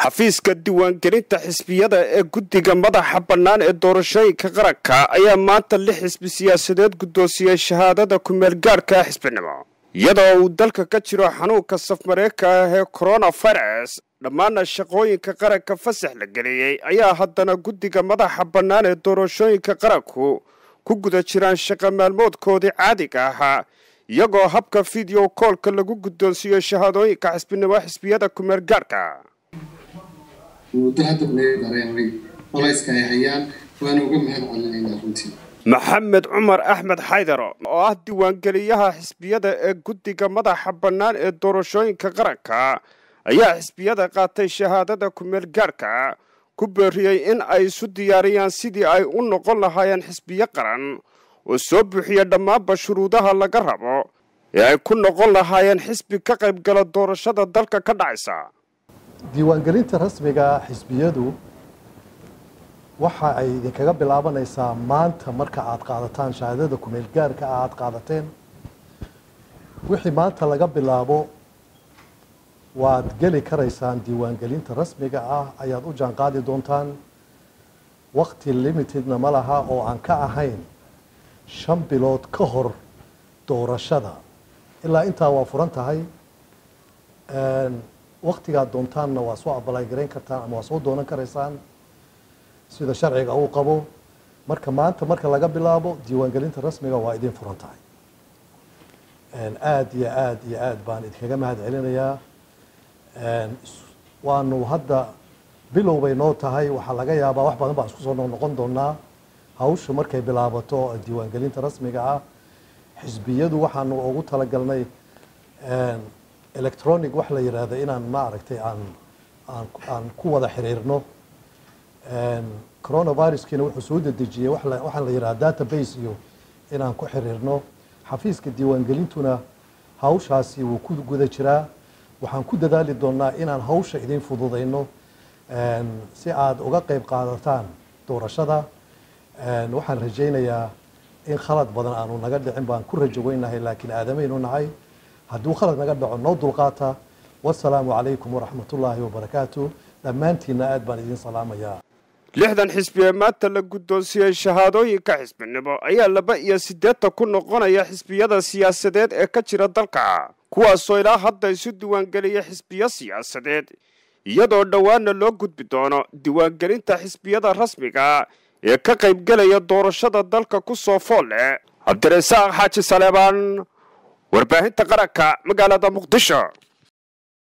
xafiiska diiwaangelinta xisbiyada ee guddiga madaxa bannaan ee doorashooyinka qaranka ayaa maanta lix xisbi siyaasadeed guddoonsiyey shahaadada ku-meelgaarka xisbinimo iyadoo uu dalka ka jiro xanuunka safmareeka ah ee coronavirus dhammaana shaqooyinka qaranka fasax la geliyey ayaa haddana guddiga madaxa bannaan ee doorashooyinka qaranku ku guda jiraan shaqa maalmoodkoodii caadiga ahaa iyagoo habka video koolka lagu guddoonsiiyo shahaadooyinka xisbinimo xisbiyada ku-meelgaarka muddo hadda naga dareemay qolayska ay hayaan waana uga mahad celinaynaa runtii maxamed cumar axmed xaydaro oo ah diiwaangeliyaha xisbiyada ee guddiga madaxa bannaan ee doorashooyinka qaranka ayaa xisbiyada qaatay shahaadada ku-meelgaarka ku beeriyey in ay isu diyaariyaan sidii ay u noqon lahaayeen xisbiyo qaran oo soo buuxiya dhammaanba shuruudaha laga rabo ee ay ku noqon lahaayeen xisbi ka qaybgala doorashada dalka ka dhacaysa diiwaangelinta rasmiga xisbiyadu waxa ay idinkaga bilaabanaysaa maanta marka aad qaadataan shahaadada ku-meelgaarka ah aada qaadateen wixii maanta laga bilaabo waad geli karaysaan diiwaangelinta rasmiga ah ayaad u jaanqaadi doontaan wakti limitedna ma laha oo aan ka ahayn shan bilood ka hor doorashada ilaa intaa waa furan tahay waktigaad doontaanna waa soo abalay garayn kartaan ama waa soo doonan karaysaan sida sharciga uu qabo marka maanta marka laga bilaabo diiwaangelinta rasmiga waa idin furan tahay aada iyo aada iyo aada baan idinkaga mahad celinayaa waanu hadda bilow bay noo tahay waxaa laga yaabaa wax badan baan isku soo noqnoqon doonaa hawsha markay bilaabato diiwaangelinta rasmiga ah xisbiyadu waxaanu ugu talagalnay electronic wax la yidhaahdo inaan maaragtay aan aan aan ku wada xiriirno coronaviruskiina wuxuu soo dedejiyey waxaan la yidhahda database iyo inaan ku xiriirno xafiiska diiwaangelintuna hawshaasi wuu ku guda jiraa waxaan ku dadaali doonaa inaan hawsha idin fududayno si aada uga qeyb qaadataan doorashada waxaan rajaynayaa in khalad badan aanu naga dhicin baan ku rajo weynahay laakiin aadamaynu nahay hadduu khalad naga dhaco noo dulqaata wasalaamu calaykum waraxmatullaahi wabarakaatu dhammaantiinna aad baan idin salaamayaa lixdan xisbi ee maanta la guddoonsiyey shahaadooyinka xisbinimo ayaa laba iyo siddeetan ku noqonaya xisbiyada siyaasadeed ee ka jira dalka kuwaasoo ilaa hadda isu diiwaangeliya xisbiyo siyaasadeed iyadoo dhowaanna loo gudbi doono diiwaangelinta xisbiyada rasmiga ee ka qaybgelaya doorashada dalka ku soo fool leh cabdirasaaq xaaji saleebaan warbaahinta qaranka magaalada muqdisho